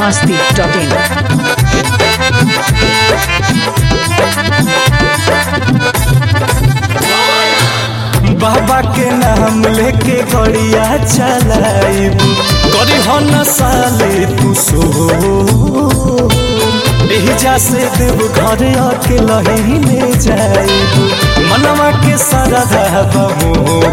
masti.in. बाबा के नाम लेके गड़िया चलाइब करी हो न साले तू सो एहिजा से देव घर आके लहीने जाइब मनवा के सारा बमो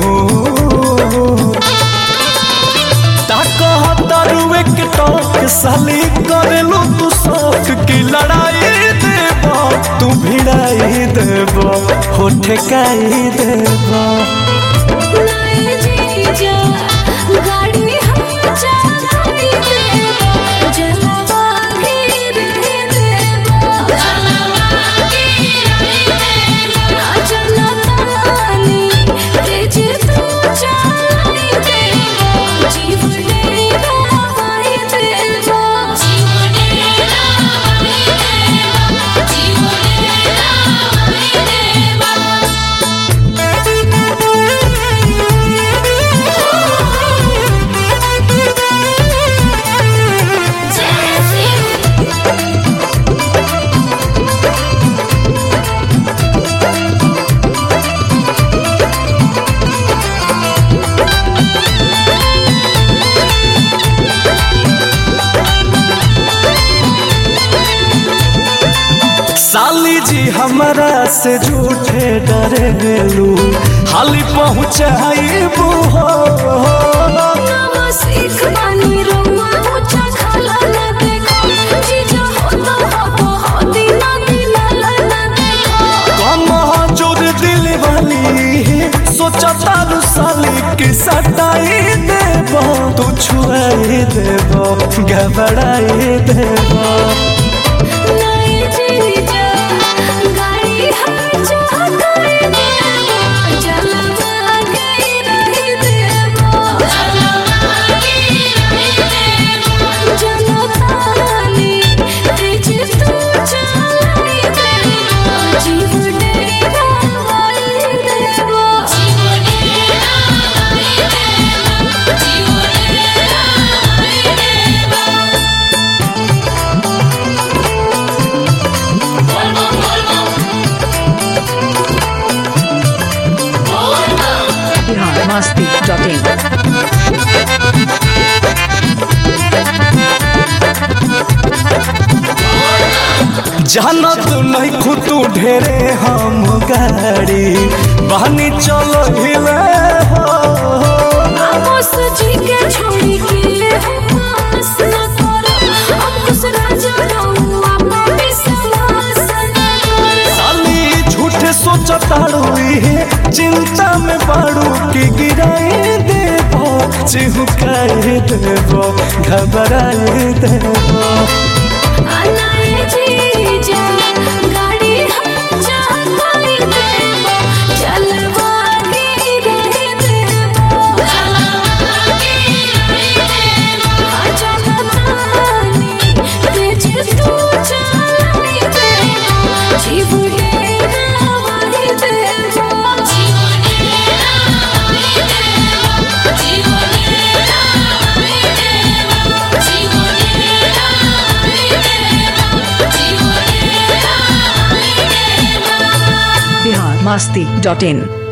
ताकहतरुए के टोक साली करेलू तू शौक की लड़ाई देब तू भिड़ाई देब हो ठेकाई देब लाए जीजा गाड़ी हम चलाती देबो जलवा गिर देबो जलवा गिर देबो चलतानी तेज तू चलाई देबो जीव डेरा वाई देबो जीव डेरा वाई देबो जीव डेरा वाई देबो साली जी हमरा से झूठे डरे गेलू हाली पहुँचाइबू हो नाम सीख बानी रउआ ऊंचा खाला ना देखो जीजा हो तो हो हो दीना दीना ना देखो कम जोर दिल वाली सोचा तारू साली की सटाई देब तू छुआई देब घबराई देब नए जीजा गाड़ी हम चाहते देबो जलवा के रही देबो जलवा के रही देबो जनतानी तेज तू चलाई देबो जीव डेरा वाई देबो जीव डेरा वाई देबो जीव डेरा वाई देबो Bihar masti.in. जाना तू नहीं खुतू ढेरे हम गाड़ी बहनी चलो हिले हो आमोस जी के छोड़ी के पास न करो अंकुश राजा रहुआ पे विश्वास न करो साली झूठे सोचताड़ू इहे चिंता में पड़ू कि गिराई देबो चिहुकाई देबो घबराई देबो अनाए जी जा गाड़ी हम चाहते देबो जलवा के रहे देबो जलवा के रहे देबो जनतानी तेज तू चलाई देबो जीव डेरा वाई देबो जीव डेरा वाई देबो जीव डेरा वाई देबो जीव डेरा वाई देबो जीव डेरा वाई देबो Bihar masti.in.